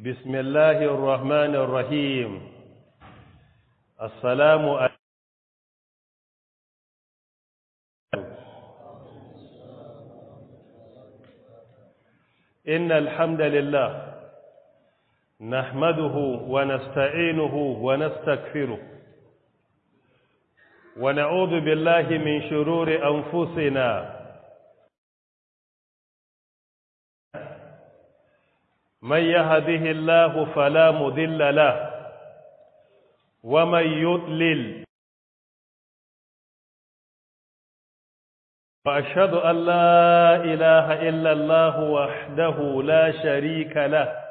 بسم الله الرحمن الرحيم السلام عليكم إن الحمد لله نحمده ونستعينه ونستكفره ونعوذ بالله من شرور أنفسنا من يهده الله فلا مذل له ومن يضلل وأشهد أن لا إله إلا الله وحده لا شريك له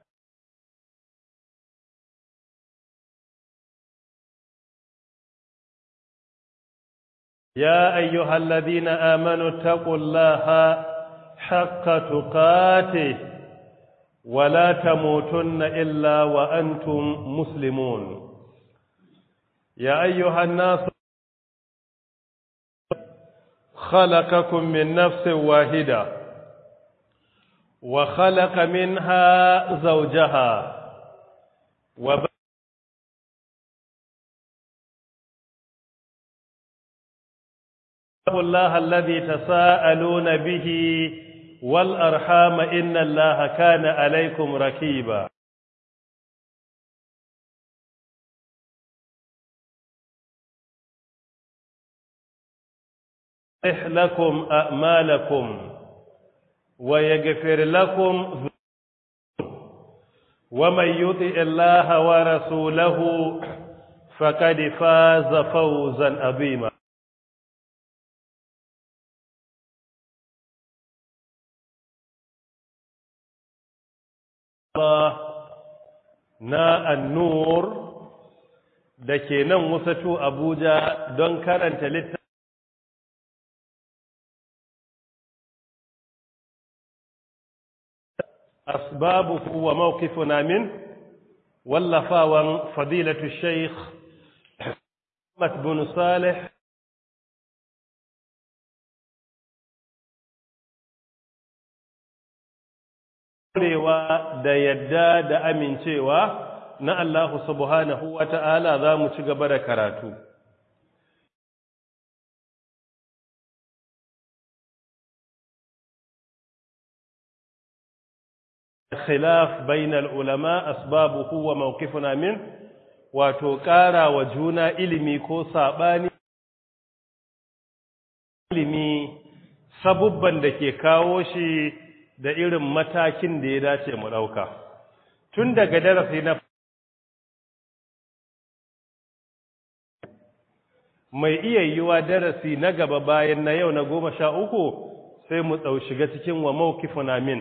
يا أيها الذين آمنوا اتقوا الله حق تقاته ولا تموتن إلا وأنتم مسلمون يا أيها الناس خلقكم من نفس واحدة وخلق منها زوجها وب... الله الذي تساءلون به والأرحام إن الله كان عليكم ركيبا يصلح لكم أعمالكم ويغفر لكم ومن يطع الله ورسوله فقد فاز فوزا عظيما na annur da ke nan wasatu abuja don karanta littafi أسبابه وموقفنا منه واللفاوان فضيلة الشيخ محمد بن صالح Kurewa da yadda da amincewa na Allah subhanahu wa ta'ala za mu ci gaba da karatu. khilaf bainal ulama asbabuhu wa mawqifuna min wato ƙara wa juna ilimi ko saɓani ilimi sabubban da ke kawo shi da irin matakin da ya dace mu ɗauka tun daga darasi na mai iya yiwa darasi na gaba bayan na yau na goma sha uku sai mu ɗau shiga cikin wa mawqifuna min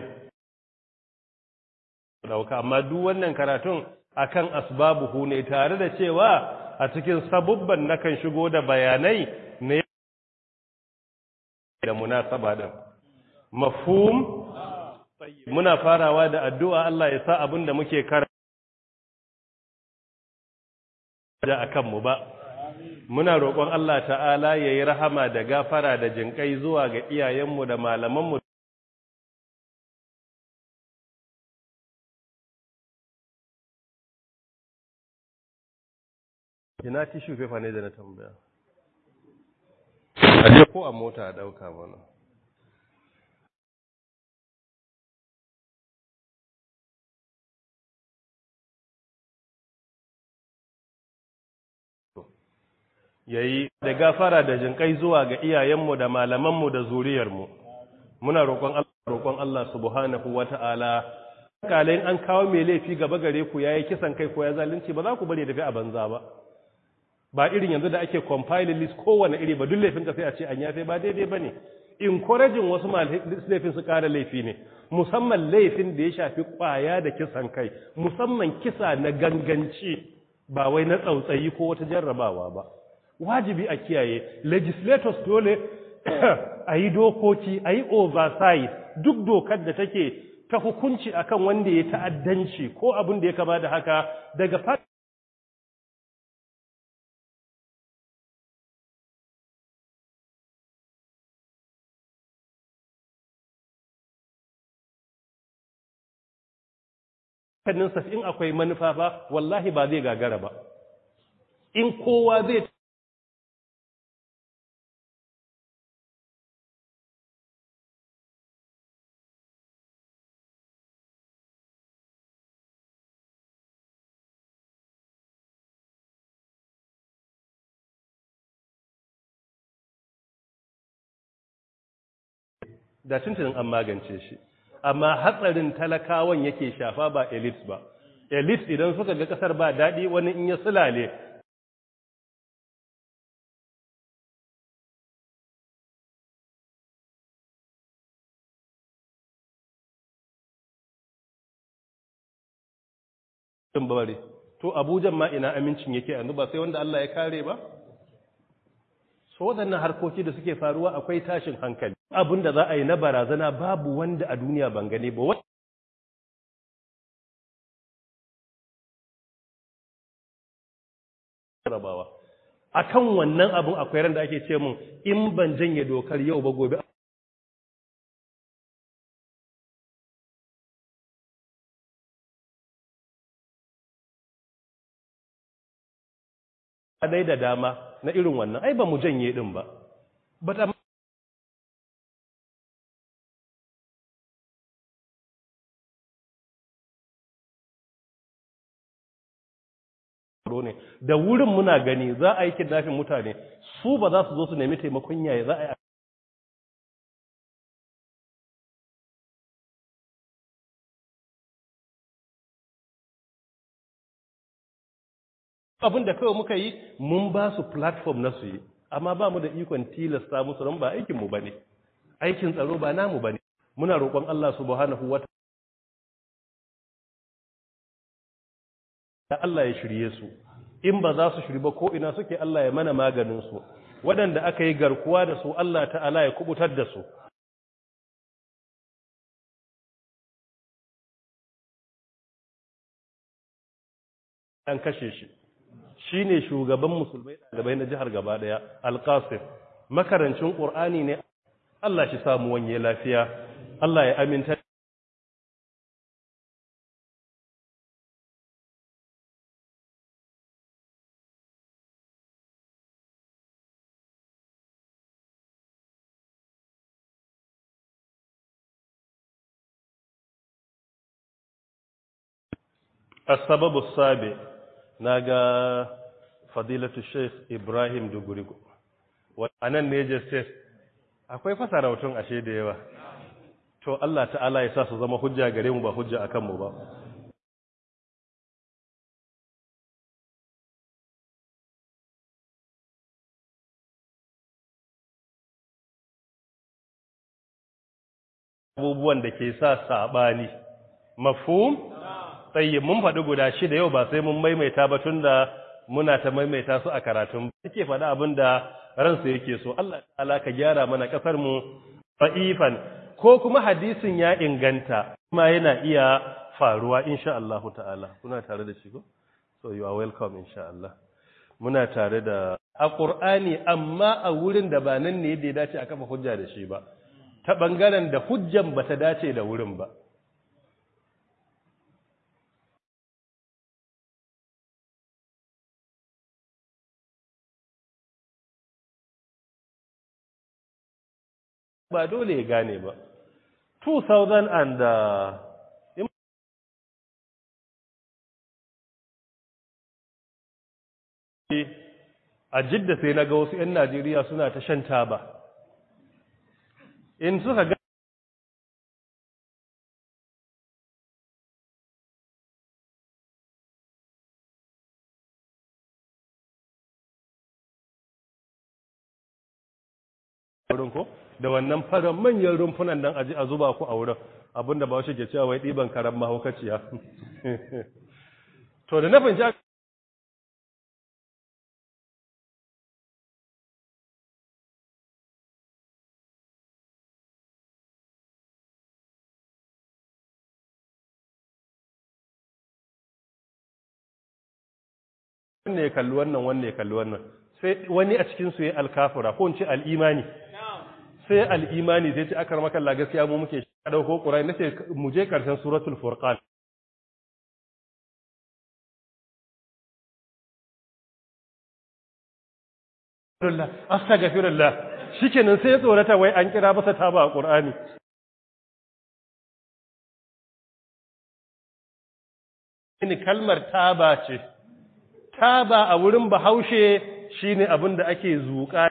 dauka amma duk wannan karatun akan asbabuhu ne tare da cewa a cikin sabubban nakan shigo da bayanai ne da munasaba din mafhum muna farawa da addu'a Allah ya sa abin da muke karanta akan mu ba muna roƙon Allah ta'ala yayi rahama da gafara da jinkai zuwa ga iyayenmu da malamanmu ina tishu fefa ne da na tambaya aje ko a mota a dauka mana yayi da gafara da jinkai zuwa ga iyayenmu da malamanmu da zuriyarmu muna roƙon Allah roƙon Allah subhanahu wata'ala kalain an kawo mai laifi gaba gare ku yayi kisan kai ko ya zalunci ba za ku bari tafi a banza ba ba irin yanzu da ake compiling list kowane iri ba duk laifin ka sai a ce an yafe ba daidai ba ne encouraging wasu laifin su ƙara laifi ne musamman laifin da ya shafi ƙwaya da kisan kai musamman kisa na ganganci ba wai na tsautsayi ko wata jarrabawa ba wajibi a kiyaye legislators dole a yi dokoki a yi oversight duk dokar da take ta hukunci akan wanda ya ta'addanci ko abin da ya kama da haka daga kannin sa in akwai manufa ba wallahi ba zai gagara ba in kowa zai da tuntunin an magance shi amma hatsarin talakawan yake shafa ba elite ba elite idan suka ga kasar ba daɗi wani in ya sulale bari to abujan ma ina amincin yake yanzu ba sai wanda Allah ya kare ba so waɗannan harkoki da suke faruwa akwai tashin hankali abin da za a yi na barazana babu wanda a duniya ban gani ba rabawa akan wannan abin akwai ran da ake ce mun in ban janye dokar yau ba gobe dai da dama na irin wannan ai ba mu janye din ba but ne da wurin muna gani za a yi kidnafin mutane su ba za su zo su nemi taimakon yaya za a yi abin da kawai muka yi mun ba su platform na su yi amma ba mu da ikon tilasta musu don ba aikinmu ba ne aikin tsaro ba namu ba ne muna roƙon Allah subhanahu wa da Allah ya shirye su in ba za su shiri ba ko ina suke Allah ya mana maganin su waɗanda aka yi garkuwa da su Allah ta'ala ya kubutar da su an kashe shi shi ne shugaban musulmai ɗalibai na jihar gaba ɗaya alƙasir makarancin ƙur'ani ne Allah shi samu wanye lafiya Allah ya aminta السبب السابع ناغا فضيلة الشيخ إبراهيم دغوريغو anan ne justice akwai fasarautun ashe da yawa to Allah ta'ala ya sa su zama hujja gare mu ba hujja akan mu ba abubuwan da ke sa sabani mafhum tsaye mun faɗi guda shida yau ba sai mun maimaita ba tun da muna ta maimaita su a karatun suke faɗi abin da ransu yake so Allah ta'ala ka gyara mana ƙasar mu fa'ifan ko kuma hadisin ya inganta kuma yana iya faruwa insha Allah ta'ala kuna tare da shi ko so you are welcome insha Allah muna tare da a Qur'ani amma a wurin da ba nan ne da ya dace a kafa hujja da shi ba ta bangaren da hujjan bata dace da wurin ba ba dole ya gane ba 2000 and uh, a jidda sai na ga wasu 'yan najeriya suna ta shan taba in suka ga wurin ko da wannan fara manyan rumfunan nan aji a zuba ku a wurin abinda ba shi ke cewa wai ɗiban karan mahaukaciya to da na fahimci wanne ya kalli wannan wanne ya kalli wannan sai wani a cikin su ya alkafura ko in ce al'imani sai al'imani sai ce aka rama kalla gaskiya mu muke shi dauko qur'ani nace mu je karshen suratul furqan astaghfirullah shikenan sai ya tsorata wai an kira masa taba a Qur'ani ni kalmar taba ce taba a wurin bahaushe shine abin da ake zuƙa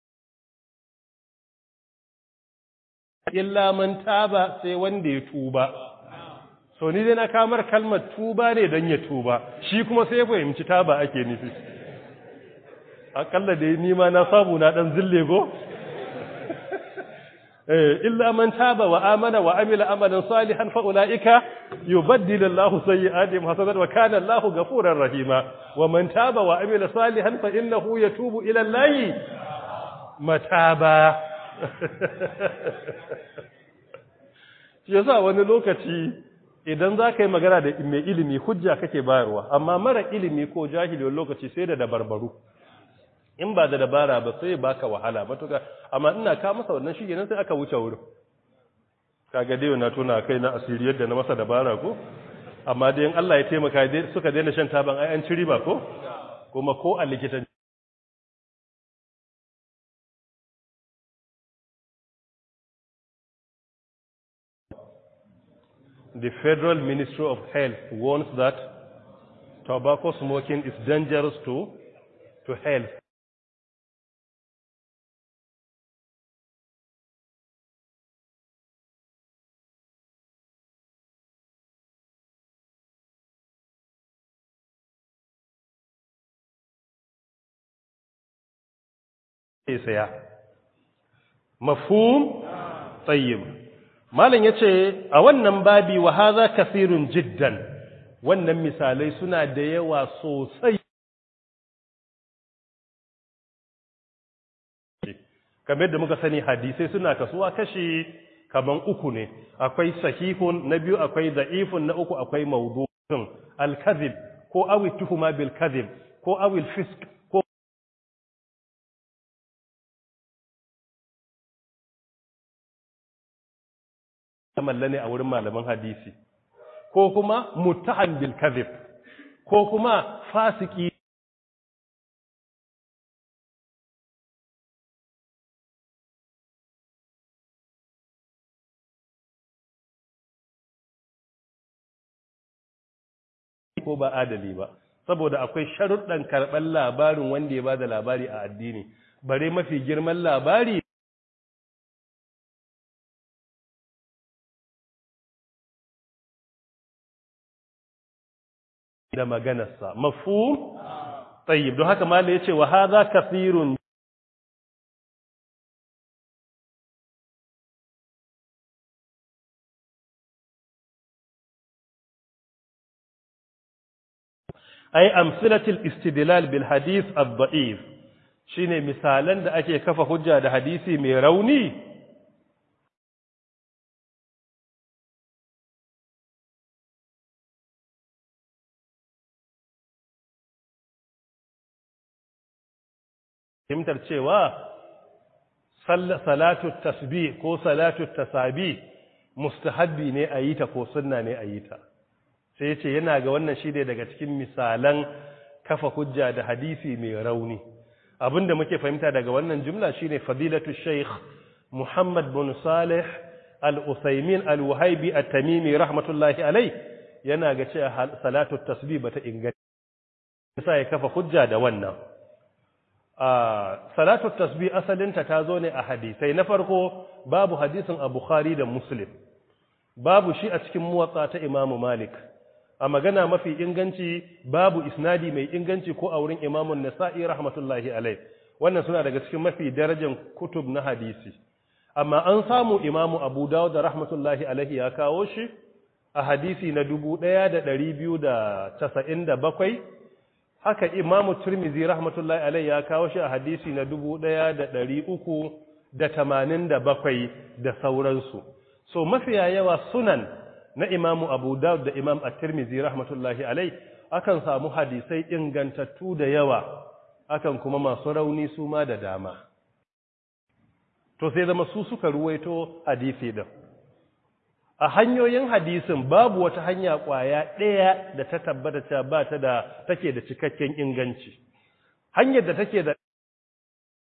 illa man taba sai wanda ya tuba so ni dai na kamar kalmar tuba ne don ya tuba shi kuma sai ya fahimci taba ake nufi akalla dai ni ma na samu na dan zille go illa man taba wa amana wa amila amalan salihan fa ulaika yubaddilu Allahu sayyi'atihim hasanat wa kana Allahu ghafurar rahima wa man taba wa amila salihan fa innahu yatubu ila Allahi mataba shi yasa wani lokaci idan za ka yi magana da mai ilimi hujja kake bayarwa amma mara ilimi ko jahili wani lokaci sai da dabarbaru in ba da dabara ba sai baka wahala matuka amma ina ka masa wannan shi sai aka wuce wurin kaga dai na tuna kai na asiri yadda na masa dabara ko amma dai in Allah ya taimaka suka daina shan taban ai an ci riba ko kuma ko a likitan The Federal Ministry of Health warns that tobacco smoking is dangerous to to health. saya mafhum tayyib malam yace a wannan babi wa hadha kathirun jiddan wannan misalai suna da yawa sosai kamar da muka sani hadisai suna kasuwa kashi kaman uku ne akwai sahihun na biyu akwai da'ifun na uku akwai mawdu'un al-kadhib ko awi tuhuma bil kadhib ko awi al-fisq ko malla ne a wurin malaman hadisi ko kuma muttaham bil kadhib ko kuma fasiki ko ba adali ba saboda akwai sharuɗan karɓar labarin wanda ya ba da labari a addini bare mafi girman labari da maganarsa mafu tayyib don haka mala yace wa hadha kathirun ay amsilatul istidlal bil hadith ad-da'if shine misalan da ake kafa hujja da hadisi mai rauni fahimtar cewa salatu tasbih ko salatu tasabi mustahabbi ne a yi ta ko sunna ne a yi ta sai ya ce yana ga wannan shi ne daga cikin misalan kafa hujja da hadisi mai rauni abinda muke fahimta daga wannan jumla shine fadilatu sheikh muhammad bin salih al-usaimin al-wahibi at-tamimi rahmatullahi alai yana ga cewa salatu tasbih bata inganta sai ya kafa hujja da wannan a salatu tasbih asalinta ta zo ne a hadisai na farko babu hadisin a bukhari da muslim babu shi a cikin muwatsa ta imamu malik a magana mafi inganci babu isnadi mai inganci ko a wurin imamun nasa'i rahmatullahi alai wannan suna daga cikin mafi darajar kutub na hadisi amma an samu imamu abu dawud da rahmatullahi alaihi ya kawo shi a hadisi na 1297 haka imamu turmizi rahmatullahi alaihi ya kawo shi a hadisi na 1387 da sauransu so mafiya yawa sunan na imamu abu dawud da imam at-tirmidhi rahmatullahi alai akan samu hadisai ingantattu da yawa akan kuma masu rauni su ma da dama to sai zama su suka ruwaito hadisi din a hanyoyin hadisin babu wata hanya kwaya ɗaya da ta tabbata cewa ba ta da take da cikakken inganci hanyar da take da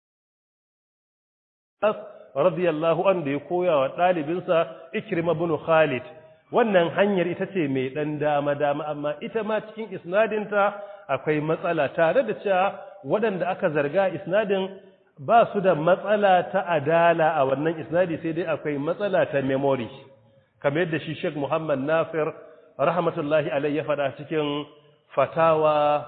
radiyallahu an da ya koya wa ɗalibinsa Ikrima bin Khalid wannan hanyar ita ce mai ɗan dama dama amma ita ma cikin isnadinta akwai matsala tare da cewa waɗanda aka zarga isnadin ba su da matsala ta adala a wannan isnadi sai dai akwai matsala ta memory kamar yadda shi Sheikh Muhammad Nasir rahmatullahi alayhi ya faɗa cikin fatawa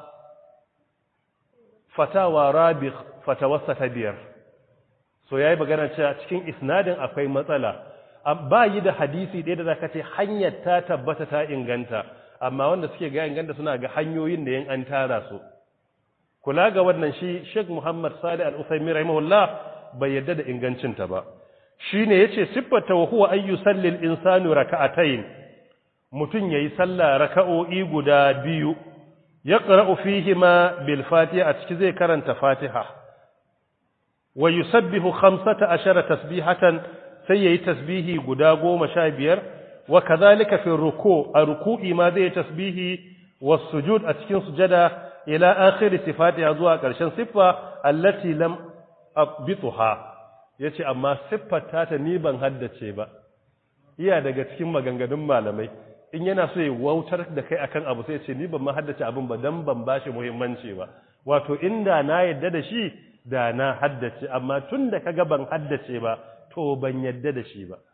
fatawa rabih fatawarsa ta biyar so yayi magana cewa cikin isnadin akwai matsala ba yi da hadisi ɗaya da zaka ce hanyar ta tabbata ta inganta amma wanda suke ga inganta suna ga hanyoyin da yin an tara su kula ga wannan shi Sheikh Muhammad Salih Al-Uthaymeen rahimahullah bai yadda da ingancin ta ba shine yace siffata wa huwa ayyu sallil insanu raka'atayn mutun yayi sallah raka'o'i guda biyu yaqra'u fihima bil fatiha a ciki zai karanta fatiha wa yusabbihu 15 tasbihatan sai yayi tasbihi guda 15 wa kadhalika fi ruku a ruku'i ma zai tasbihi was sujud a cikin sujada ila akhir sifatiha zuwa ƙarshen siffa allati lam abituha yace amma siffar ta ta ni ban haddace ba iya daga cikin maganganun malamai in yana so ya wautar da kai akan abu sai ce ni ban ma haddace abin ba dan ban bashi muhimmanci ba wato inda na yadda da shi da na haddace amma tun da kaga ban haddace ba to ban yadda da shi ba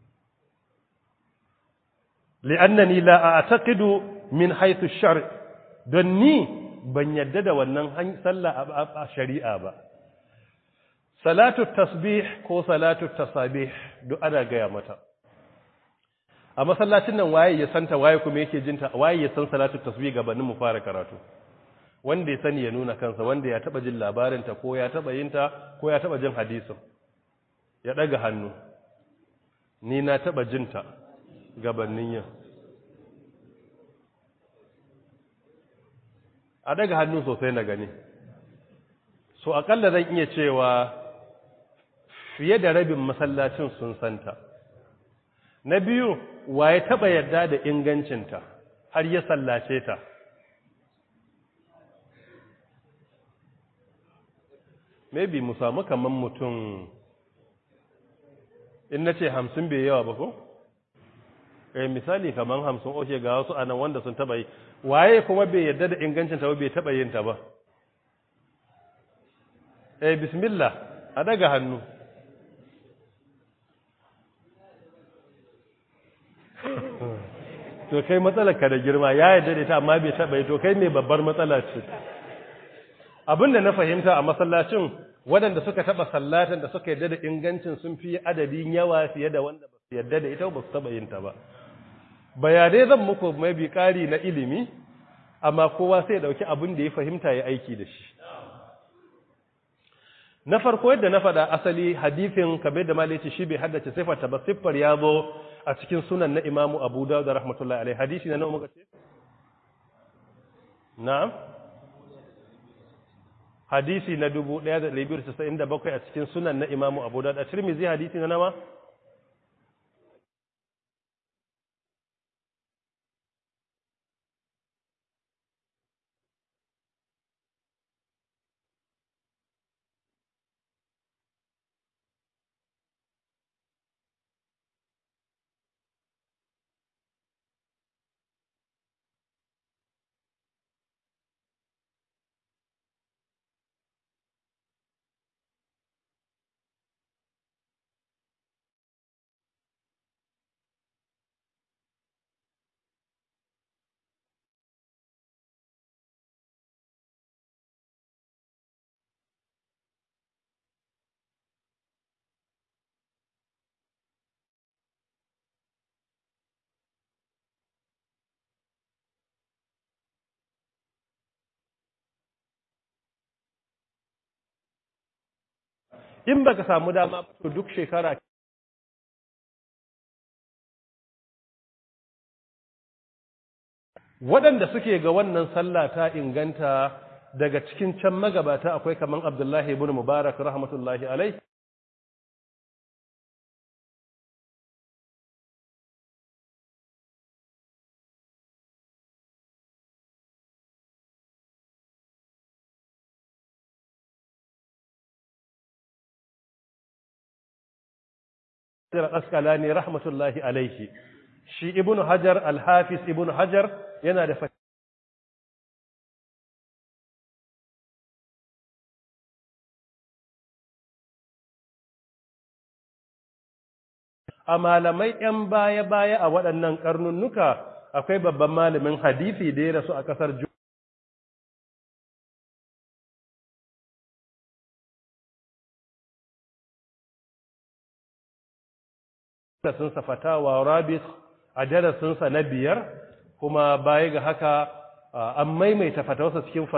li'annani la a'taqidu min haythu ash-shar' don ni ban yadda da wannan sallah a shari'a ba salatu tasbih ko salatu tasabih duk ana gaya mata a masallacin nan waye ya santa waye kuma yake jinta waye ya san salatu tasbih gabanin mu fara karatu wanda ya sani ya nuna kansa wanda ya taba jin labarin ta ko ya taba yin ta ko ya taba jin hadisin ya daga hannu ni na taba jin ta gabanin yin a daga hannu sosai na gani so akalla zan iya cewa fiye da rabin masallacin sun santa na biyu waye taba yarda da ingancinta har ya sallace ta maybe mu samu kaman mutum in na ce hamsin bai yawa ba ko? eh misali kaman hamsin oke ga wasu anan wanda sun taba yi waye kuma bai yarda da ingancinta ba bai taba yin ta ba eh bismillah a daga hannu to kai matsalar ka da girma ya yarda da ita amma bai taba yi to kai mai babbar matsala ce abinda na fahimta a masallacin waɗanda suka taba sallatan da suka yarda da ingancin sun fi adadin yawa fiye da wanda ba su yarda da ita ba su taba yin ta ba bayanai zan muku mai bi ƙari na ilimi amma kowa sai dauki abin da ya fahimta ya aiki da shi na farko yadda na faɗa asali hadifin kamar da malici shi bai haddace siffata ba siffar ya zo a cikin sunan na imamu abu da da rahmatullahi alaihi hadisi na muka ce na'am hadisi na 1297 a cikin sunan na imamu abu da da tirmizi hadisi na nama in baka samu dama to duk shekara waɗanda suke ga wannan sallah ta inganta daga cikin can magabata akwai kaman Abdullahi ibn Mubarak rahmatullahi alai Hajar Asqalani rahmatullahi alaihi shi Ibn Hajar al-Hafiz Ibn Hajar yana da a malamai ‘yan baya-baya a waɗannan ƙarnunnuka akwai babban malamin hadisi da ya rasu a ƙasar darasinsa fatawa rabis a darasinsa na biyar kuma baya ga haka an maimaita fatawarsa cikin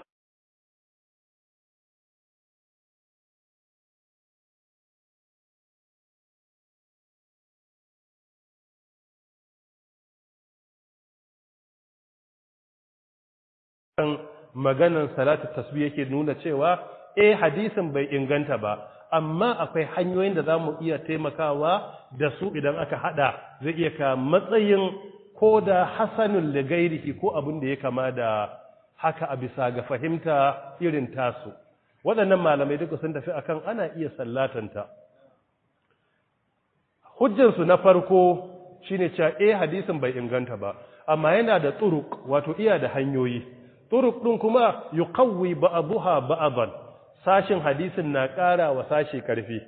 kan maganan salatu tasbih yake nuna cewa eh hadisin bai inganta ba amma akwai hanyoyin da zamu iya taimakawa da su idan aka hada zai iya ka matsayin ko da hasanul ligairihi ko abin da ya kama da haka a bisa ga fahimta irin tasu waɗannan malamai duka sun tafi akan ana iya sallatanta hujjansu na farko shine cewa eh hadisin bai inganta ba amma yana da turuk wato iya da hanyoyi turuk ɗin kuma yuqawwi ba'daha ba'dan sashin hadisin na ƙara wa sashi karfi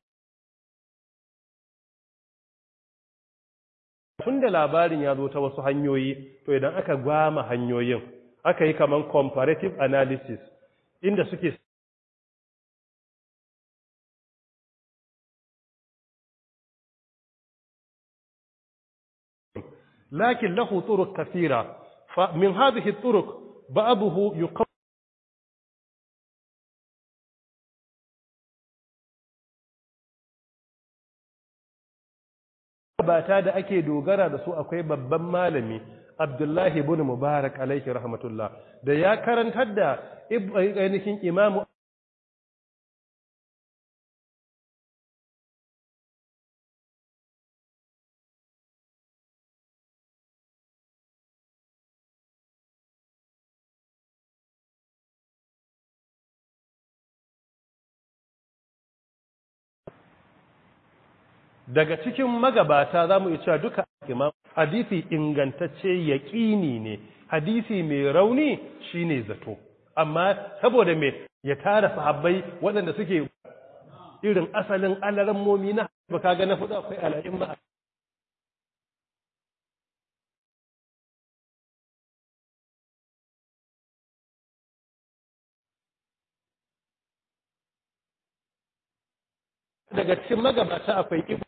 tunda labarin ya zo ta wasu hanyoyi to idan aka gwama hanyoyin aka yi kaman comparative analysis inda suke لكن له طرق كثيرة فمن هذه الطرق بعضه يقوم bata da ake dogara da su akwai babban malami Abdullahi ibn Mubarak alaihi rahmatullah da ya karantar da ainihin imamu daga cikin magabata za mu cewa duka imam hadisi ingantacce yaƙini ne hadisi mai rauni shine zato amma saboda me ya tara sahabbai waɗanda suke irin asalin alarammomi na ba kaga na fudu akwai al'a'in ba daga cikin magabata akwai ibu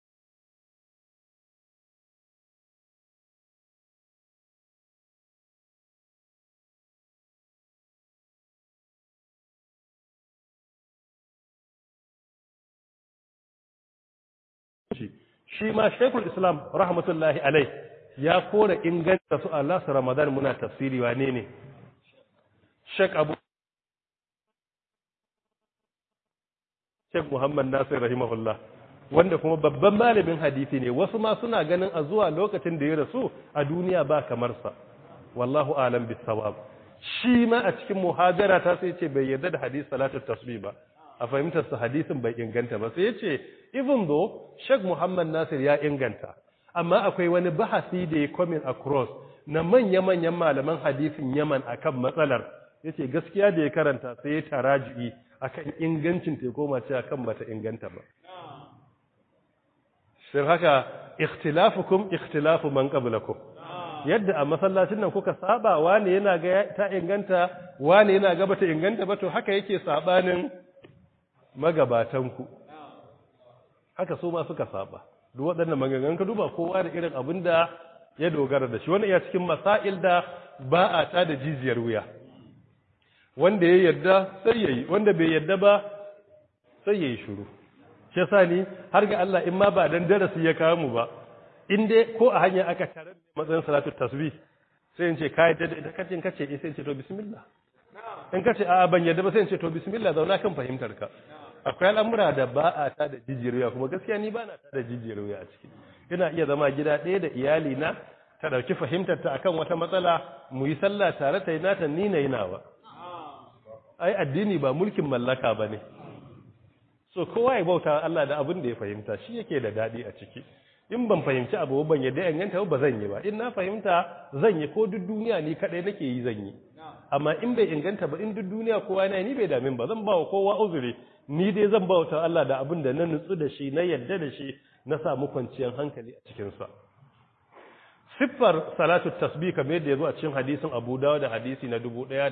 shi ma shekul islam rahmatullahi alai ya kora inganta su Allah su ramadan muna tafsiri wane ne shek abu shek muhammad nasir rahimahullah wanda kuma babban malamin hadisi ne wasu ma suna ganin a zuwa lokacin da ya rasu a duniya ba kamar sa wallahu alam bisawab shi ma a cikin muhajara ta sai ce bai yarda da hadisi salatu tasbih ba a fahimtar su hadisin bai inganta ba sai ya ce even though Sheikh Muhammad Nasir ya inganta amma akwai wani bahasi da ya coming across na manya-manyan malaman hadisin Yaman akan matsalar yace gaskiya da ya karanta sai ya taraji akan ingancin ta koma cewa kan bata inganta ba shin haka ikhtilafukum ikhtilafu man qablakum yadda a masallacin nan kuka saba wani yana ga ta inganta wani yana ga bata inganta ba to haka yake sabanin magabatanku haka su ma suka saba duk waɗannan maganganun ka duba kowa da irin abin da ya dogara da shi wani iya cikin masail da ba a ta da jijiyar wuya wanda ya yarda sai yayi wanda bai yarda ba sai yayi shiru shi yasa ni har ga Allah in ma ba dan darasi ya kawo mu ba in dai ko a hanya aka tarar da matsayin salatu tasbih sai in ce kai da da kace kace sai in ce to bismillah in kace a ban yarda ba sai in ce to bismillah zauna kan fahimtar ka akwai al'amura da ba a ta da jijiyar kuma gaskiya ni ba na ta da jijiyar wuya a ciki ina iya zama gida ɗaya da iyali na ta ɗauki fahimtar ta akan wata matsala mu yi sallah tare ta yi nata ni na yi nawa ai addini ba mulkin mallaka ba ne so kowa ya bauta Allah da abin da ya fahimta shi yake da daɗi a ciki in ban fahimci abu ban yadda inganta ba zan yi ba in na fahimta zan yi ko duk duniya ni kaɗai nake yi zan yi amma in bai inganta ba in duk duniya kowa na ni bai damin ba zan ba wa kowa uzuri ni dai zan bauta Allah da abin da na nutsu da shi na yadda da shi na samu kwanciyar hankali a cikinsa siffar salatu tasbih kamar yadda ya zo a cikin hadisin Abu Dawud da hadisi na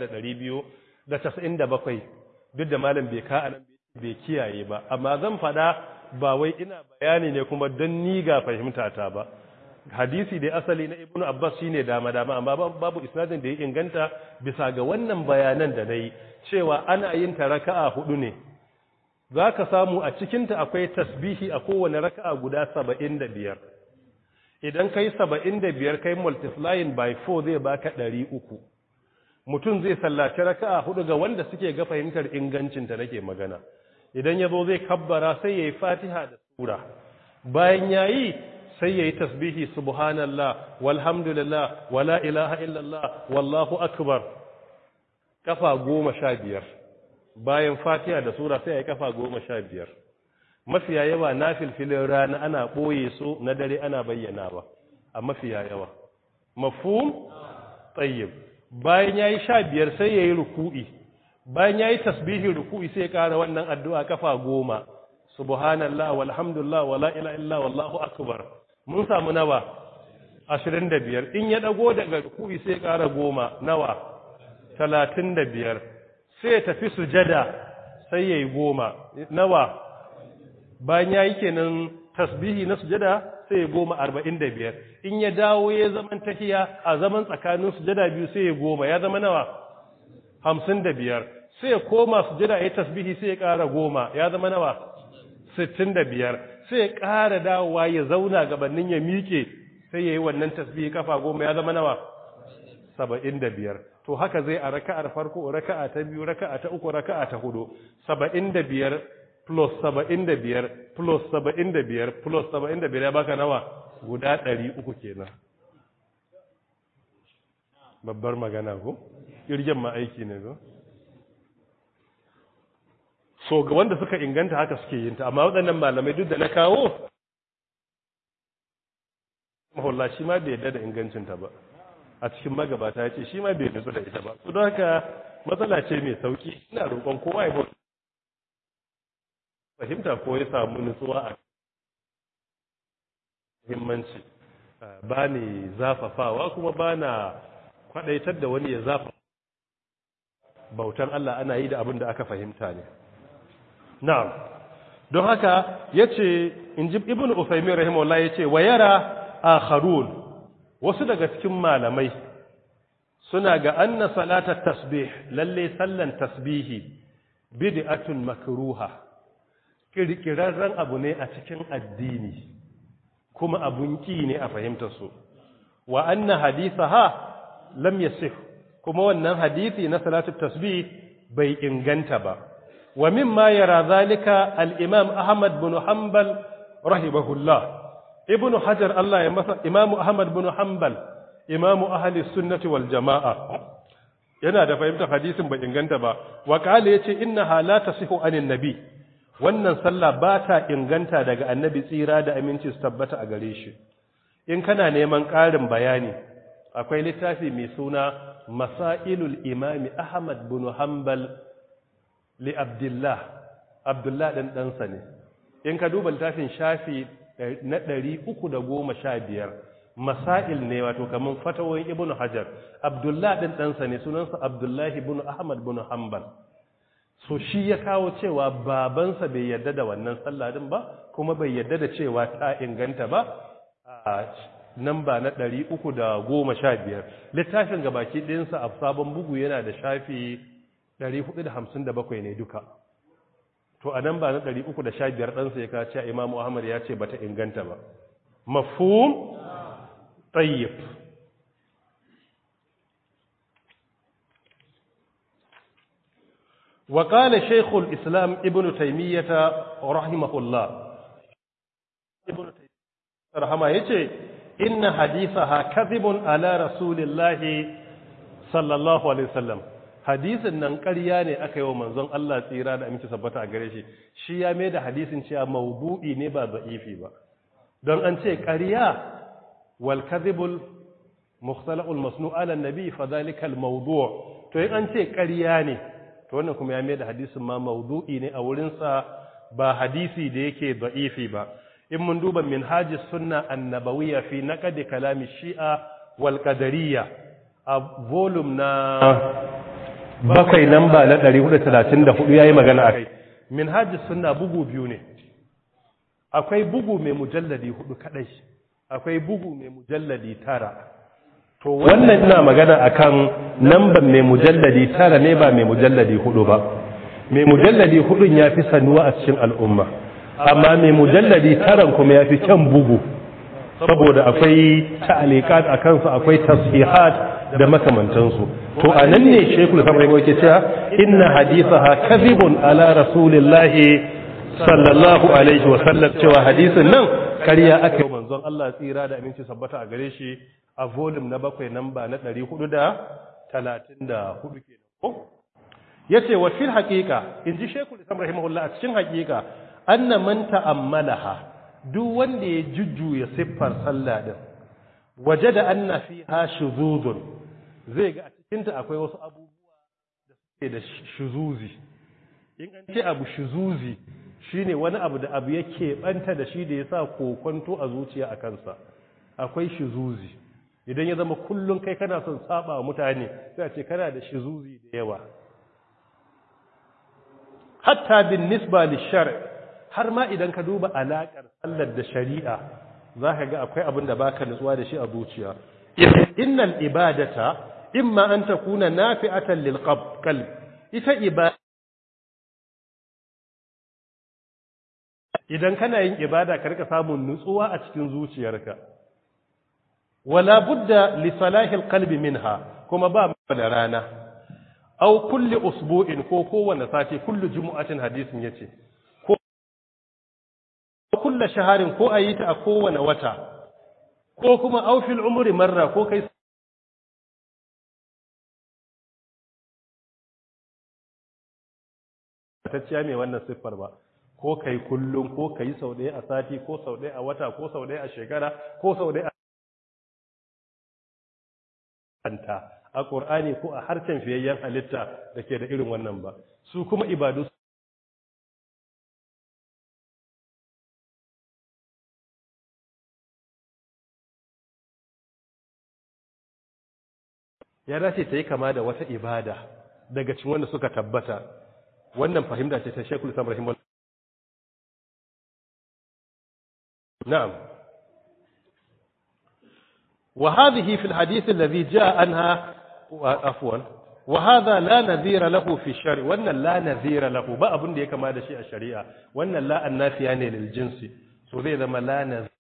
1297 duk da malam bai ka anan bai kiyaye ba amma zan fada ba wai ina bayani ne kuma don ni ga fahimta ta ba hadisi da asali na Ibn Abbas shine dama dama amma babu isnadin da ya inganta bisa ga wannan bayanan da nayi cewa ana yin ta raka'a hudu ne zaka samu a cikin ta akwai tasbihi a kowane raka'a guda 75 idan kai saba'in da biyar kai multiplying by 4 zai baka ɗari uku mutum zai sallaci raka'a hudu ga wanda suke ga fahimtar ingancinta nake magana idan ya zo zai kabbara sai ya yi fatiha da sura bayan ya yi sai ya yi tasbihi subhanallah walhamdulillah wala ilaha illallah wallahu akbar kafa goma sha biyar bayan fatiha da sura sai ya yi kafa goma sha biyar mafiya yawa na filfilin rana ana ɓoye su na dare ana bayyana ba a mafiya yawa mafhum tsayyib bayan ya yi sha biyar sai ya yi ruku'i bayan ya yi tasbihin ruku'i sai ya ƙara wannan addu'a kafa goma subhanallah walhamdulillah wala ila illa wallahu akbar mun samu nawa ashirin da biyar in ya ɗago daga ruku'i sai ya ƙara goma nawa talatin da biyar sai ya tafi sujada sai ya yi goma nawa bayan ya yi kenan tasbihi na sujada sai ya goma arba'in da biyar in ya dawo ya zaman tafiya a zaman tsakanin sujada biyu sai ya goma ya zama nawa hamsin da biyar sai ya koma sujada ya tasbihi sai ya ƙara goma ya zama nawa sittin da biyar sai ya ƙara dawowa ya zauna gabanin ya miƙe sai ya yi wannan tasbihi kafa goma ya zama nawa saba'in da biyar to haka zai a raka'ar farko raka'a ta biyu raka'a ta uku raka'a ta hudu saba'in da biyar plus saba'in da biyar plus saba'in da biyar plus saba'in da biyar ya baka nawa guda ɗari uku kenan babbar magana ko ƙirgen ma aiki ne ko so ga wanda suka inganta haka suke yin ta amma waɗannan malamai duk da na kawo mahulla shi ma bai yadda da ingancinta ba a cikin magabata ya ce shi ma bai nutsu da ita ba su don haka matsala ce mai sauki ina roƙon kowa ya bauta fahimta ko ya samu nutsuwa a himmanci ba ni zafafawa kuma ba na kwadaitar da wani ya zafa bautan Allah ana yi da abin da aka fahimta ne na'am don haka yace inji ibnu usaymin rahimahullah yace wa yara akharun wasu daga cikin malamai suna ga anna salata tasbih lalle sallan tasbihi bid'atun makruha kirkirarren abu ne a cikin addini kuma abun ki ne a fahimtar su wa anna hadithaha lam yasih kuma wannan hadisi na salatu tasbih bai inganta ba wa mimma yara zalika al-imam ahmad bin hanbal rahimahullah ibnu hajar Allah ya masa imamu ahmad bin hanbal imamu ahli sunnati wal jamaa yana da fahimtar hadisin bai inganta ba wa qala yace innaha la tasihu anin nabi wannan sallah ba ta inganta daga annabi tsira da aminci su tabbata a gare shi in kana neman ƙarin bayani akwai littafi mai suna masailul imami ahmad bin hanbal li abdullah abdullah dan ɗansa ne in ka duba littafin shafi na ɗari uku da goma sha biyar masail ne wato kamar fatawoyin ibn hajar abdullah ɗin ɗansa ne sunansa abdullahi bin ahmad bin hanbal so shi ya kawo cewa babansa bai yarda da wannan sallah din ba kuma bai yarda da cewa ta inganta ba a namba na ɗari uku da goma sha biyar littafin gabaki ɗinsa a sabon bugu yana da shafi ɗari hudu da hamsin da bakwai ne duka to a namba na ɗari uku da sha biyar ɗansa ya kawo cewa imamu ahmad ya ce bata inganta ba mafhum tayyib وقال شيخ الإسلام ابن تيمية رحمه الله ابن تيمية رحمه يجي إن حديثها كذب على رسول الله صلى الله عليه وسلم hadisin nan ƙarya ne aka yi wa manzon Allah tsira da aminci sabbata a gare shi shi ya mai da hadisin cewa maudu'i ne ba za'ifi ba don an ce ƙarya wal kadhibul mukhtalaqul masnu' ala nabi fa dhalika al mawdu' to in an ce ƙarya ne to wannan kuma ya mai da hadisin ma maudu'i ne a wurin sa ba hadisi da yake za'ifi ba in mun duba minhajis sunna annabawiyya fi naqd kalami shi'a wal qadariyya a volume na bakwai namba na 434 yayi magana akai minhajis sunna bugu biyu ne akwai bugu mai mujalladi hudu kadai akwai bugu mai mujalladi tara to wannan ina magana akan namban mai mujalladi tara ne ba mai mujalladi hudu ba mai mujalladi hudun ya fi sanuwa a cikin al'umma amma mai mujalladi taran kuma ya fi kyan bugu saboda akwai ta'alikat a kansu akwai tasihat da makamantansu to a nan ne shekul kamar yake cewa inna hadithaha kadhibun ala rasulillahi sallallahu alaihi wa sallam cewa hadisin nan ƙarya aka yi manzon Allah tsira da aminci sabbata a gare shi a volume na bakwai namba na 434 kenan yace wa fil haqiqa inji shekul islam rahimahullah a cikin haqiqa anna man ta'ammalaha duk wanda ya jujjuya siffar sallah din wajada anna fiha shuzuzun zai ga a cikin ta akwai wasu abubuwa da suke da shuzuzi in an ce abu shuzuzi shine wani abu da abu yake banta da shi da yasa kokonto a zuciya a kansa akwai shuzuzi idan ya zama kullun kai kana son saba wa mutane sai a ce kana da shuzuzi da yawa hatta bin nisba lishar har ma idan ka duba alaƙar sallar da shari'a za ka ga akwai abin da baka nutsuwa da shi a zuciya innal ibadata imma an takuna nafi'atan lil qalb ita ibada idan kana yin ibada ka rika samun nutsuwa a cikin zuciyarka wala budda li salahi al qalbi minha kuma ba da rana aw kulli usbu'in ko kowanne sati kullu jumu'atin hadisin yace ko kullu shaharin ko ayi ta a kowanne wata ko kuma aw fil umri marra ko kai tacciya mai wannan siffar ba ko kai kullum ko kai sau ɗaya a sati ko sau ɗaya a wata ko sau ɗaya a shekara ko sau ɗaya a a ƙur'ani ko a harshen fiyayyen halitta da ke da irin wannan ba su kuma ibadu ya dace ta yi kama da wata ibada daga cikin wanda suka tabbata wannan fahimta ce ta shekul islam rahimahullah na'am وهذه في الحديث الذي جاء عنها عفوا وهذا لا نذير له في الشرع وان لا نذير له ba abin da ya kama da shi a shari'a wannan la annafiya ne lil jinsi so zai zama la nazir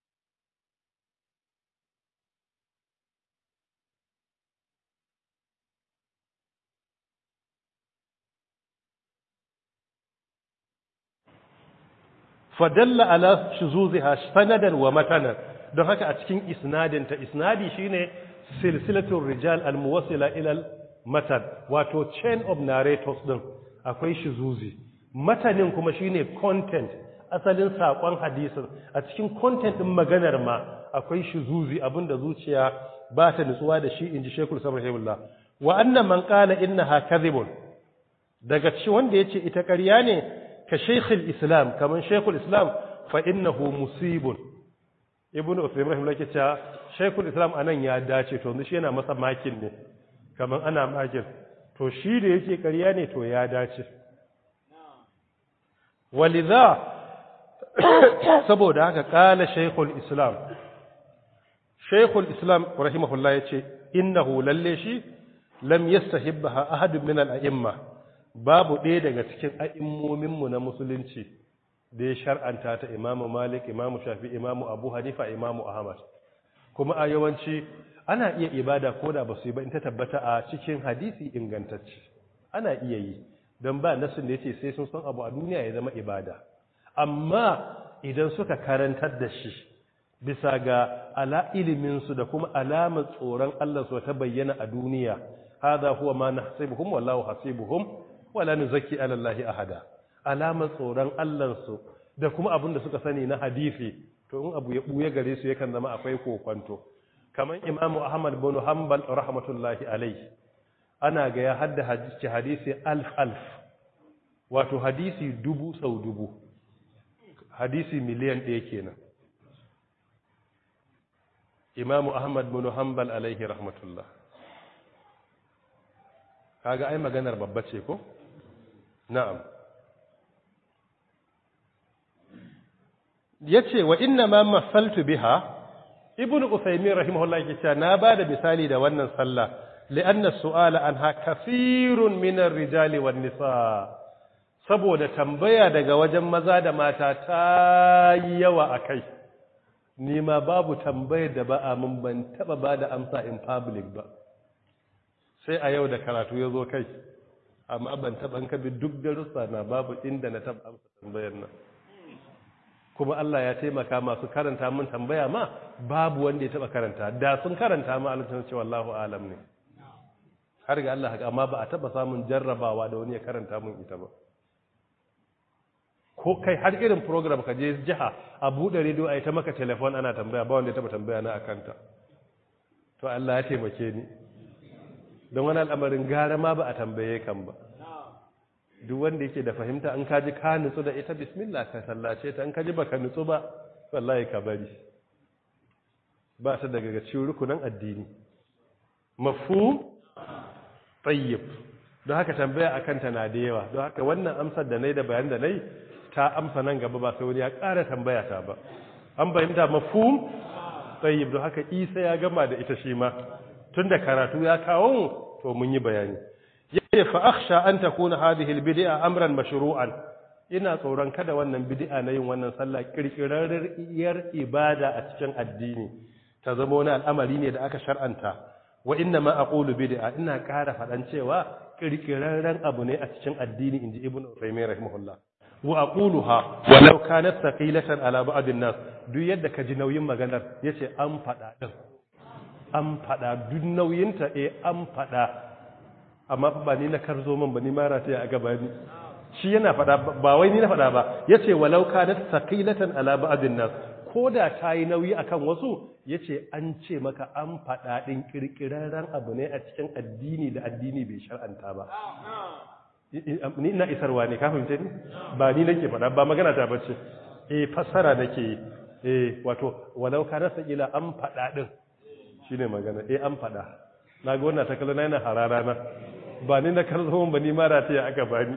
fadalla ala shuzuziha sanadan wa matanan don haka a cikin isnadinta isnadi shine silsilatul rijal almuwassila ila matan wato chain of narrators din akwai shuzuzi matanin kuma shine content asalin sakon hadisin a cikin content din maganar ma akwai shuzuzi abinda zuciya ba ta nutsuwa da shi inji Sheikhul Sabrahimullah wa anna man qala innaha kadhibun daga ci wanda yace ita ƙarya ne ka Sheikhul Islam kaman Sheikhul Islam fa innahu musibun ibn Uthaymeen rahimahullah ke cewa Sheikhul Islam anan ya dace to shi yana masa makin ne kaman ana makin to shi da yake ƙarya ne to ya dace walidha saboda haka kala Sheikhul Islam Sheikhul Islam rahimahullah yace innahu lalle shi lam yastahibbaha ahadun min al-a'imma babu ɗaya daga cikin a'immomin mu na musulunci da ya shar'anta ta imamu malik imamu shafi imamu abu hanifa imamu ahmad kuma a yawanci ana iya ibada ko da ba su yi ba in ta tabbata a cikin hadisi ingantacce ana iya yi don ba nasin da ya ce sai sun san abu a duniya ya zama ibada amma idan suka karantar da shi bisa ga ala iliminsu da kuma alamar tsoron allah su ta bayyana a duniya hadha huwa ma nahsibuhum wallahu hasibuhum wala nuzakki ala allahi ahada alamar tsoron Allah su da kuma abin da suka sani na hadisi to in abu ya buye gare su yakan zama akwai kokwanto kamar imamu ahmad bin hanbal rahmatullahi alaihi ana ga ya hadda hadisi hadisi alf alf wato hadisi dubu sau dubu hadisi miliyan ɗaya kenan imamu ahmad bin hanbal alaihi rahmatullah kaga ai maganar babba ce ko na'am yace wa inna ma masaltu biha ibnu usaymin rahimahullah yake cewa na bada misali da wannan sallah li'anna su'ala anha kathirun min ar-rijali wan nisa saboda tambaya daga wajen maza da mata ta yawa akai ni ma babu tambayar da ba a mun ban taba bada amsa in public ba sai a yau da karatu ya zo kai amma ban taba an kabi duk darussa na babu inda na taba amsa tambayar nan kuma Allah ya taimaka masu karanta mun tambaya ma babu wanda ya taba karanta da sun karanta ma Allah cewa Allahu alam ne har ga Allah haka amma ba a taba samun jarrabawa da wani ya karanta mun ita ba ko kai har irin program ka je jiha a buɗe rediyo a yi ta maka telefon ana tambaya ba wanda ya taba tambaya na akanta to Allah ya taimake ni don wani al'amarin gara ma ba a tambaye kan ba duk wanda yake da fahimta an kaji ka nutsu da ita bismillah ka sallace ta an kaji baka nutsu ba wallahi ka bari ba ta daga cikin rukunan addini mafhum tayyib don haka tambaya akan ta na da yawa don haka wannan amsar da nayi da bayan da nayi ta amsa nan gaba ba sai wani ya ƙara tambaya ta ba an fahimta mafhum tayyib don haka Isa ya gama da ita shi ma tunda karatu ya kawo to mun yi bayani yace fa akhsha an takuna hadhihi albid'a amran mashru'an ina tsoron kada wannan bid'a na yin wannan sallah kirkirarriyar ibada a cikin addini ta zama wani al'amari ne da aka shar'anta wa inna ma aqulu bid'a ina ƙara faɗan cewa kirkirarren abu ne a cikin addini inji ibnu Uthaymeen rahimahullah wa aquluha walau kanat thaqilatan ala ba'd an-nas duk yadda ka ji nauyin maganar yace an faɗa din an faɗa duk nauyinta eh an faɗa amma ba ni na karzo man ba ni mara ta a gaba ni shi yana faɗa ba wai ni na faɗa ba yace walau kanat thaqilatan ala ba'din nas koda ta yi nauyi akan wasu yace an ce maka an faɗa din kirkirarren abu ne a cikin addini da addini bai shar'anta ba ni ina isarwa ne ka fahimce ni ba ni nake faɗa ba magana ta bace eh fassara nake eh wato walau kanat thaqila an faɗa din shine magana eh an faɗa na ga wannan takalla na yana harara na ba ni na karzo ba ni mara ta ya aka bani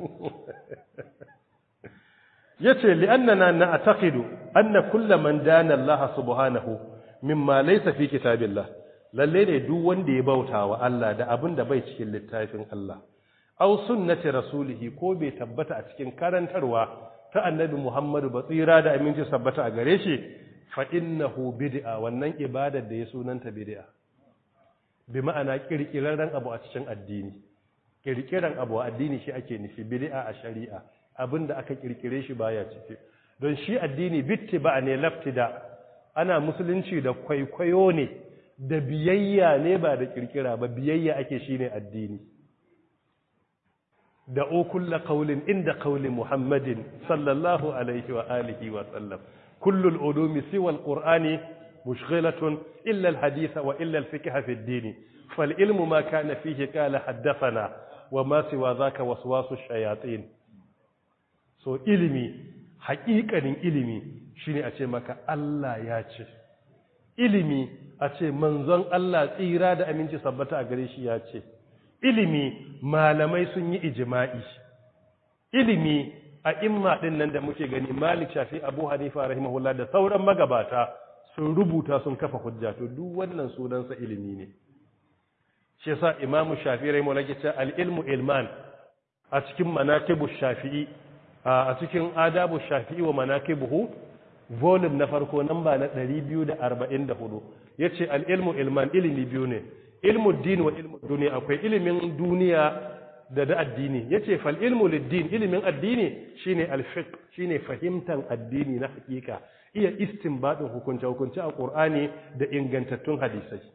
yace li'annana na'taqidu anna kullu man dana Allah subhanahu mimma laysa fi kitabillah lalle ne duk wanda ya bauta wa Allah da abin da bai cikin littafin Allah aw sunnati rasulihi ko bai tabbata a cikin karantarwa ta annabi Muhammadu ba tsira da aminci sabbata a gare shi fa innahu bid'a wannan ibadar da ya sunanta bid'a bi ma'ana kirkirarren abu a cikin addini kirkiran abu a addini shi ake nufi bid'a a shari'a abinda aka kirkire shi baya ciki don shi addini bittiba ne laftida ana musulunci da kwaikwayo ne da biyayya ne ba da kirkira ba biyayya ake shine addini da o kulla qaulin inda qauli muhammadin sallallahu alaihi wa alihi wa sallam kullul ulumi siwa alqur'ani مشغلة إلا الحديث وإلا الفقه في الدين فالعلم ما كان فيه قال حدثنا وما سوى ذاك وسواس الشياطين so ilimi haƙiƙanin ilimi shine a ce maka Allah ya ce ilimi a ce manzon Allah tsira da aminci sabbata a gare shi ya ce ilimi malamai sun yi ijma'i ilimi a imma din nan da muke gani Malik Shafi Abu Hanifa rahimahullah da sauran magabata sun rubuta sun kafa hujja to duk wannan sunansa ilimi ne shi yasa imamu shafi'i rahimu lake ce al-ilmu ilman a cikin manaqibu shafi'i a cikin adabu shafi'i wa manaqibuhu volume na farko namba na 244 yace al-ilmu ilman ilimi biyu ne ilmu din wa ilmu duniya akwai ilimin duniya da da addini yace fal ilmu lid-din ilimin addini shine al-fiqh shine fahimtan addini na hakika iya istinbadin hukunce hukunce a Qur'ani da ingantattun hadisai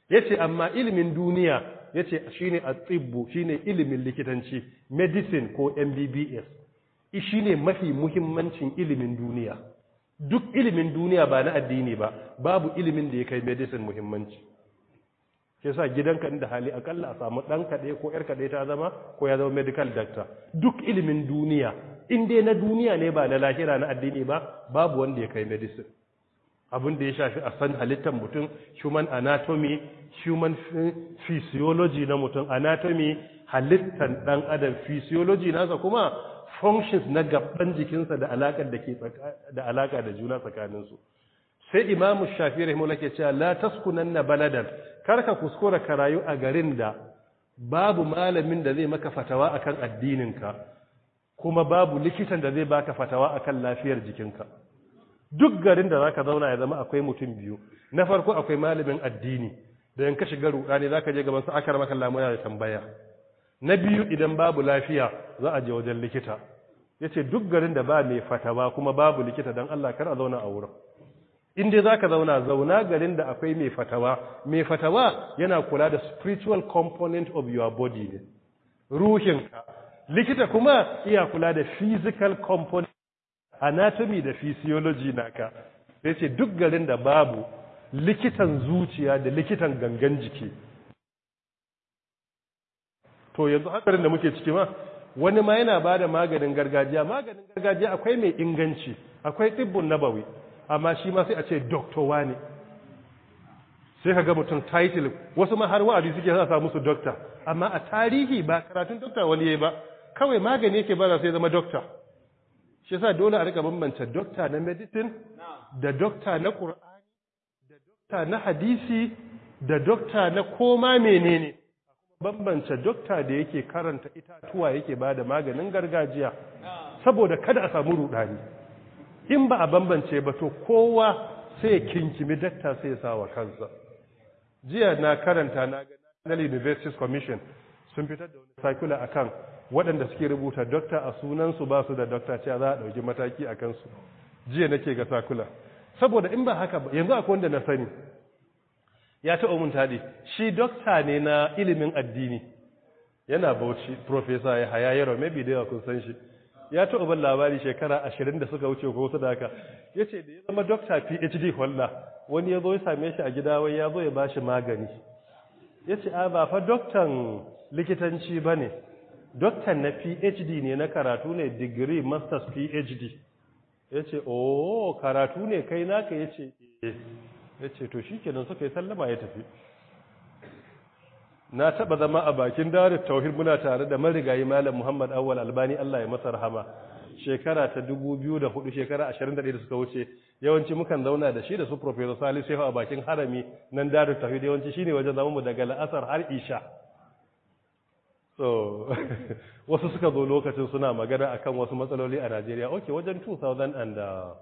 yace amma ilimin duniya yace shine at-tibbu shine ilimin likitanci medicine ko MBBS shine mafi muhimmancin ilimin duniya duk ilimin duniya ba na addini ba babu ilimin da ya kai medicine muhimmanci ke sa gidanka inda hali akalla a samu ɗan kaɗe ko ‘yar kaɗe ta zama ko ya zama medical doctor duk ilimin duniya in dai na duniya ne ba na lahira na addini ba babu wanda ya kai medicine abin da ya shafi a san halittar mutum human anatomy human physiology na mutum anatomy halittar ɗan adam physiology nasa kuma functions na gaban jikinsa da alakar da ke da alaka da juna tsakaninsu sai imamu shafi rahimahullah ke cewa la taskunanna baladan karka kuskura ka rayu a garin da babu malamin da zai maka fatawa akan addininka kuma babu likitan da zai baka fatawa akan lafiyar jikinka duk garin da zaka zauna ya zama akwai mutum biyu na farko akwai malamin addini da yanka shiga rudani zaka je gaban sa akar maka lamuna da tambaya na biyu idan babu lafiya za a je wajen likita yace duk garin da ba mai fatawa kuma babu likita dan Allah kar a zauna a wurin in dai zaka zauna zauna garin da akwai mai fatawa mai fatawa yana kula da spiritual component of your body ne ruhinka likita kuma iya kula da physical component anatomy da physiology naka sai ce duk garin da babu likitan zuciya da likitan gangan jiki to yanzu hakarin da muke ciki ma wani ma yana ba da maganin gargajiya maganin gargajiya akwai mai inganci akwai tsibbin nabawi amma shi ma sai a ce doctor wani sai ka ga mutum title wasu ma har wa'adi suke sa musu doctor amma a tarihi ba karatun doctor wani yayi ba kawai magani yake ba sai zama doctor shi yasa dole a rika bambanta doctor na medicine da doctor na qur'ani da doctor na hadisi da doctor na koma menene bambance dokta da yake karanta itatuwa yake ba da maganin gargajiya saboda kada a samu rudani in ba a bambance ba to kowa sai kinkimi dakta sai ya sawa kansa jiya na karanta na ga National Universities Commission sun fitar da wani circular akan waɗanda suke rubuta dokta a sunansu ba su da dokta cewa za a ɗauki mataki a kansu jiya nake ga circular saboda in ba haka ba yanzu akwai wanda na sani ya taɓa mun taɗi shi dokta ne na ilimin addini yana bauchi profesa ya haya yaro maybe da yawa kun san shi ya taɓa ban labari shekara ashirin da suka wuce ko wasu da haka ya ce da ya zama dokta phd holla wani ya zo ya same shi a gida wai ya zo ya ba shi magani ya ce a ba fa doktan likitanci ba ne doktan na phd ne na karatu ne digiri masters phd ya ce oh karatu ne kai naka ya ce eh ya ce to shi kenan suka yi sallama ya tafi na taba zama a bakin darar tauhid muna tare da marigayi malam muhammad awwal albani allah ya masa rahama shekara ta 2004 shekara 21 da suka wuce yawanci mukan zauna da shi da su professor salisu shehu a bakin harami nan darar tauhid yawanci shine wajen zama mu daga la'asar har isha so wasu suka zo lokacin suna magana akan wasu matsaloli a Najeriya okay wajen 2000 and uh,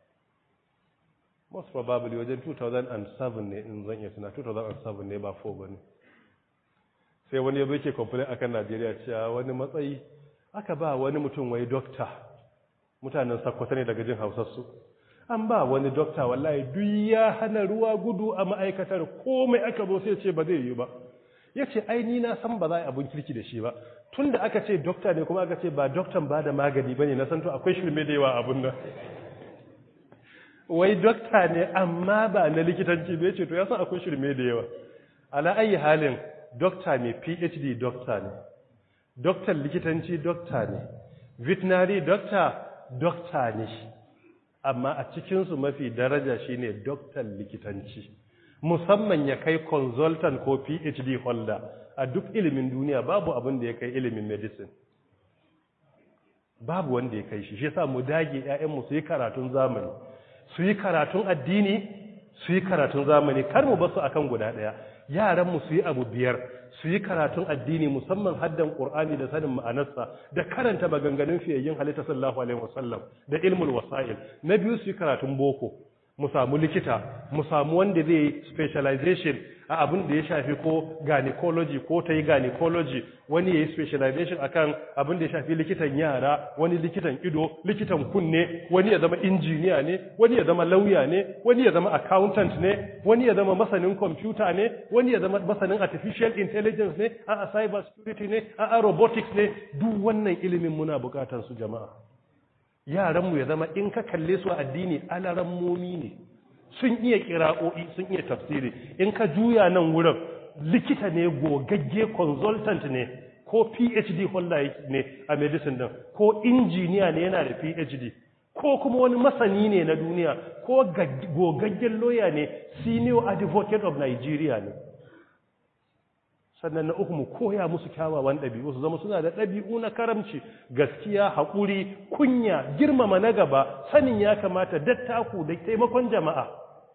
most probably wajen 2007 ne in zan iya tuna 2007 ne ba 4 ba ne sai wani ya ke complain akan Najeriya cewa wani matsayi aka ba wani mutum wai dokta mutanen sakwata ne daga jin hausarsu an ba wani dokta wallahi duk ya hana ruwa gudu a ma'aikatar komai aka zo sai ce ba zai yi ba ya ce aini na san ba za a yi abin kirki da shi ba tun da aka ce dokta ne kuma aka ce ba doktan ba da magani ba ne na san to akwai shirme da yawa abin nan wai dokta ne amma ba na likitanci bai ce to ya san akwai shirme da yawa ala ayi halin dokta mai phd dokta ne doktan likitanci dokta ne veterinary dokta dokta ne amma a cikinsu mafi daraja shine doktan likitanci musamman ya kai consultant ko phd holder a duk ilimin duniya babu abin da ya kai ilimin medicine babu wanda ya kai shi shi yasa mu dage 'ya'yanmu su yi karatun zamani su yi karatun addini su yi karatun zamani kar mu basu akan guda ɗaya yaran mu su yi abu biyar su yi karatun addini musamman haddan qur'ani da sanin ma'anarsa da karanta maganganun fiyayyin halitta sallallahu alaihi wasallam da ilmul wasa'il na biyu su yi karatun boko mu samu likita mu samu wanda zai specialization a abin da ya shafi ko gynecology ko ta yi gynecology wani ya yi specialization akan abin da ya shafi likitan yara wani likitan ido likitan kunne wani ya zama injiniya ne wani ya zama lauya ne wani ya zama accountant ne wani ya zama masanin computer ne wani ya zama masanin artificial intelligence ne a cyber security ne a robotics ne duk wannan ilimin muna bukatar su jama'a yaranmu ya zama in ka kalle su a addini alarammomi ne sun iya kira'o'i sun iya tafsiri in ka juya nan wurin likita ne gogagge consultant ne ko phd holder ne a medicine din ko injiniya ne yana da phd ko kuma wani masani ne na duniya ko gogaggen lawyer ne senior advocate of nigeria ne sannan na uku mu koya musu kyawawan ɗabi'u su zama suna da ɗabi'u na karamci gaskiya haƙuri kunya girmama na gaba sanin ya kamata dattaku da taimakon jama'a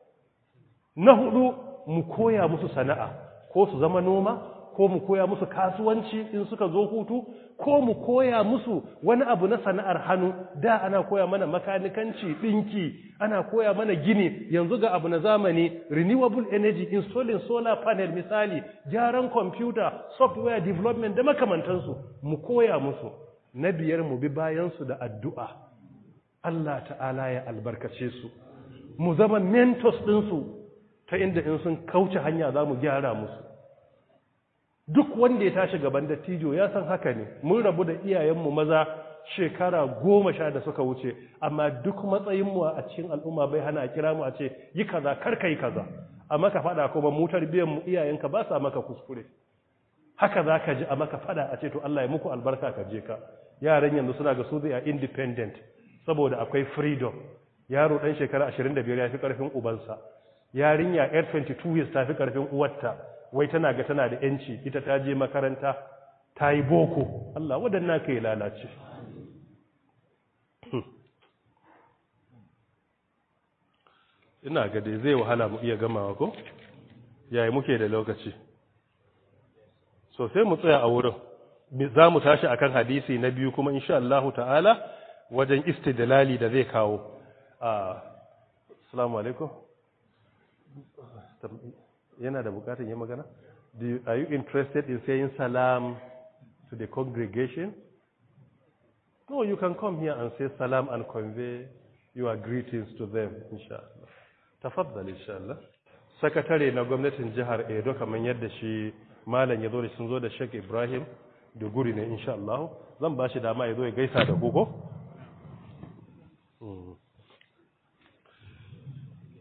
na hudu mu koya musu sana'a ko su zama noma ko mu koya musu kasuwanci in suka zo hutu ko mu koya musu wani abu na sana'ar hannu da ana koya mana makanikanci ɗinki ana koya mana gini yanzu ga abu na zamani renewable energy installing solar panel misali gyaran computer software development da makamantansu mu koya musu na biyar mu bi bayansu da addu'a Allah ta'ala ya albarkace su mu zama mentors ɗinsu ta inda in sun kauce hanya za mu gyara musu duk wanda ya tashi gaban dattijo ya san haka ne mun rabu da iyayenmu maza shekara goma sha da suka wuce amma duk matsayinmu a cikin al'umma bai hana a kira mu a ce yi kaza kar ka yi kaza a maka fada kuma mu tarbiyyar mu iyayenka ba sa maka kuskure haka za ka ji a maka fada a ce to Allah ya muku albarka ka je ka yaran yanzu suna ga su zai independent saboda akwai freedom yaro dan shekara 25 ya fi karfin ubansa yarinya yar 22 years ta fi karfin uwarta wai tana ga tana da yanci ita ta je makaranta ta yi boko Allah waɗannan ka yi lalace ina ga dai zai wahala mu iya gamawa ko yayi muke da lokaci so sai mu tsaya a wurin za mu tashi akan hadisi na biyu kuma insha Allah ta'ala wajen istidlali da zai kawo assalamu alaikum yana da bukatun yi magana? You, are you interested in saying salam to the congregation? No, you can come here and say salam and convey your greetings to them, inshallah. Tafaddal, inshallah. Sakatare na gwamnatin jihar Edo kamar yadda shi malam ya zo da sun zo da Sheikh Ibrahim da guri ne, inshallah. Zan ba shi dama ya zo ya gaisa da kuko.